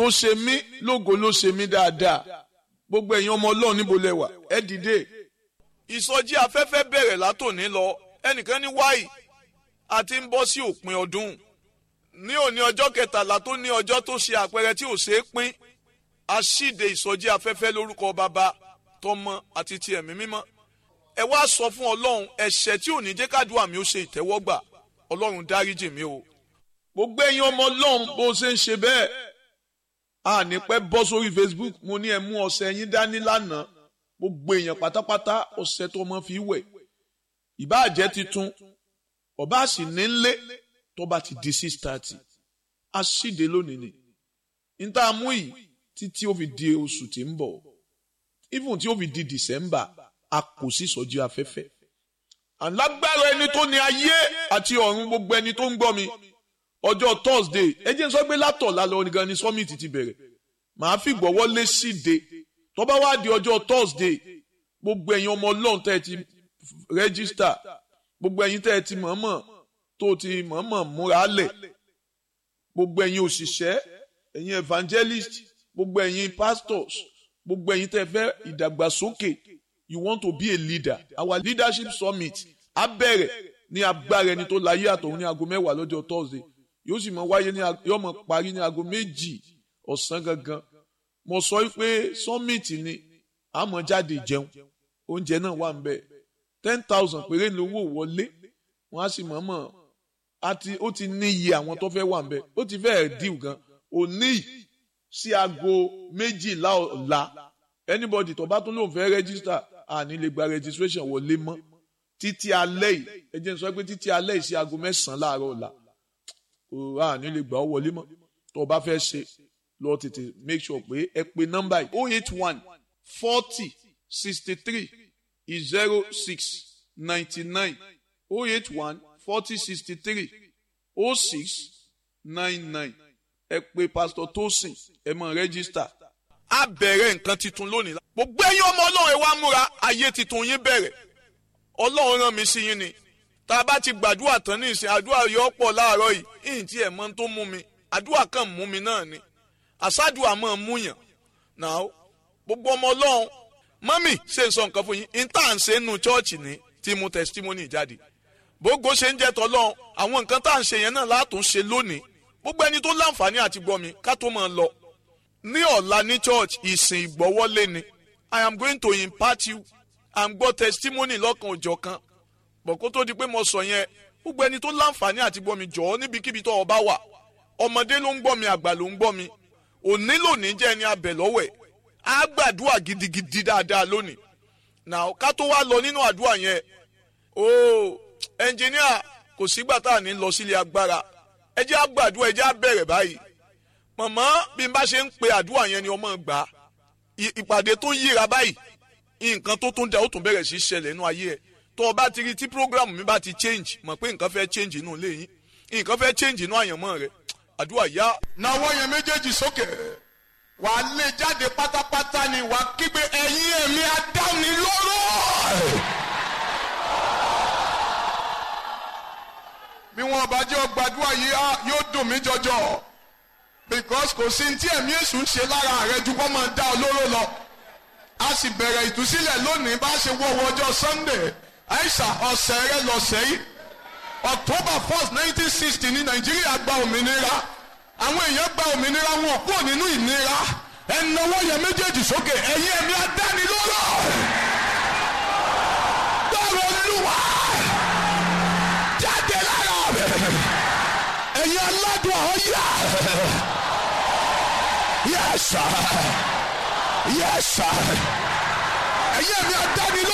tó ṣe mí lógo ló ṣe mí dáadáa gbogbo ẹ̀yin ọmọ ọlọ́run níbo lẹ wà ẹ dìde. ìsọjí afẹ́fẹ́ bẹ̀rẹ̀ látòní lọ ẹnìkan ní wáyì àti ń bọ́ sí òpin ọdún ní òní ọjọ́ kẹtàlá tó ní ọjọ́ tó ṣe àpẹẹrẹ tí ò ṣeé pín aṣíde ìsọjí afẹ́fẹ́ lórúkọ bàbá tọmọ àti ti ẹ̀mí mímọ́ ẹ wá sọ fún ọlọ́run ẹ̀ṣẹ̀ tí ò ní jẹ́ kádùá mi ó ṣe ìtẹ́wọ́gbà ọlọ́run dáríjì mi o. gbogbo ẹ̀yin ọmọ ọlọ́run bó ṣe ń ṣe bẹ́ẹ̀ a ní pẹ́ bọ́ sórí Facebook mo ní ẹ mú ọṣẹ yín dání lánàá gbogbo èèyàn pátápátá ọṣẹ tó ọmọ fi wẹ̀ ìbáàjẹ́ titun ọba sì ní nlé tó bá ti di six thirty a ṣíde lónìí ni níta mú yìí títí ó fi di oṣù tí ń bọ̀ even tí ó fi di December a kò sí sọjí afẹ́fẹ́ alágbára ẹni tó ní ayé àti ọ̀run gbogbo ẹni tó ń gbọ́ mi ọjọ́ Thursday ẹ jẹ́ n sọ pé látọ̀ lálẹ́ onígan ni summit ti bẹ̀rẹ̀ màá fi gbọ́wọ́ lé síde tó bá wá di ọjọ́ Thursday gbogbo ẹ̀yin ọmọ ọlọ́run tẹ́ ẹ ti rẹ́gísítà gbogbo ẹ̀yin tẹ́ ẹ ti mọ̀ọ́mọ̀ tó ti mọ̀ọ́mọ̀ múra lẹ̀ gbogbo ẹ̀yin òṣìṣẹ́ ẹ̀yin evangelist gbogbo ẹ̀yin pastors gbogbo ẹ̀yin tẹ́ fẹ́ ìdàgbàsókè you want to be a leader our leadership summit á bẹ̀rẹ̀ ní agbára ẹni tó láyé àtọ̀hún ní aago mẹ́wàá lọ́jọ́ Thursday yóò sì mọ wáyé ní yóò mọ parí ní aago méjì ọ̀sán gangan mo sọ pé summit ni àmọ́ jáde jẹun oúnjẹ náà wà ń bẹ̀ ten thousand péré lówó wọlé wọ́n á sì mọ̀ọ́mọ̀ àti ó ti ní iye àwọn tó fẹ́ wà ń bẹ̀ ó ti fẹ́ẹ̀ díù gan òní sí aago méjìlá ọ̀la anybody tó bá tún lóun fẹ́ register àní lè gba registration wọlé mọ́ títí alẹ́ yìí ẹ jẹ́ n sọ pé títí alẹ́ yìí sí aago mẹ́sàn-án láàárọ̀ ọ̀la àní lè gbà ọ́ wọlé mọ́ tó o bá fẹ́ ṣe lọ tètè make sure pé ẹ pe nọ́mbà yìí oh eight one forty sixty three zero six ninety nine oh eight one forty sixty three oh six nine nine ẹ pe pastor Tosin ẹ mọ rẹ́gísítà. a bẹ̀rẹ̀ nǹkan tuntun lónìí. gbogbo ẹ̀yin ọmọ ọlọ́run ẹ wá múra ayé tuntun yín bẹ̀rẹ̀ ọlọ́run rán mi sí yín ni tá a bá ti gbàdúrà tán ní ìsìn àdúrà yọ pọ̀ láàárọ̀ yìí ìyìn tí ẹ̀ mọ́ tó mú mi àdúrà kan mú mi náà ni àsádùà máa mú yàn náà gbogbo ọmọ ọlọ́run mọ́mì ṣe ń sọ nǹkan fún yín ìta ń ṣe nínú chọ́ọ̀chì ní tí mo testimony jáde bógo ṣe ń jẹ́ tọ́lọ́run àwọn nǹkan tá à ń ṣe yẹn náà látún ṣe lónìí gbogbo ẹni tó láǹfààní àti gbọ́ mi ká tó máa lọ ní ọ̀la ní church ìsìn ìgbọ́wọ́lé ni I am going to impart you à ń gbọ́ testimony lọ́kan òjọ̀ kan bọ̀ kó tó di pé mo sọ yẹn gbogbo ẹni tó láǹfààní àti gbọ́ mi jọ̀ọ́ níbikíbi tó o bá wà ọmọdé ló ń gbọ́ mi àgbà ló ń gbọ́ mi òní lónìí jẹ́ ẹni abẹ̀ lọ́wẹ̀ á gbàdúrà gidigidi dáadáa lónìí now ká tó wá lọ nínú àdúrà yẹn ooo ẹnjìníà kò sígbà tá à ní lọ sílé agbára ẹ jẹ́ àgbàdúrà ẹ jẹ́ àbẹ̀rẹ̀ báyìí mọ̀mọ́ bí n bá ṣe ń pe àdúrà yẹn ni ọmọ gbà á ìpàdé tó yíra báyìí nǹkan tó tún dá ó tún bẹ̀rẹ̀ sí ṣẹlẹ̀ nínú ayé ẹ̀ tó o bá ti rí tí program mi bá ti change mọ̀ pé nǹkan fẹ́ change inú ilé yín nǹkan fẹ́ change inú àyànmọ́ rẹ̀ àdúrà yá. nawọ́ yẹn méjèèjì sókè wàá lé jáde pátápátá ni wàá kígbe ẹ̀yin ẹ̀mí adánilóró. bí wọn bá jẹ́ ọgbàdúrà yìí yóò dùn mí jọjọ because kò sí tí ẹ̀mí èṣù ń ṣe lára rẹ ju kó máa dá olóró lọ a sì bẹ̀rẹ̀ ìtúsílẹ̀ lónìí bá ṣe wọ́wọ́ ọjọ́ Sunday àìsà ọ̀sẹ̀ rẹ lọ́sẹ̀ yìí October first nineteen sixty ní Nàìjíríà gba òmìnira àwọn èèyàn gba òmìnira wọn kúrò nínú ìnira ẹnáwó yẹn méjèèjì sókè ẹ̀yin ẹ̀mí adánilóró gbọ́rọ̀ olúwa jáde lára ẹ̀yin aládùn ọ̀yà yes sir yes sir ẹ̀yin ẹ̀mí adánilóró.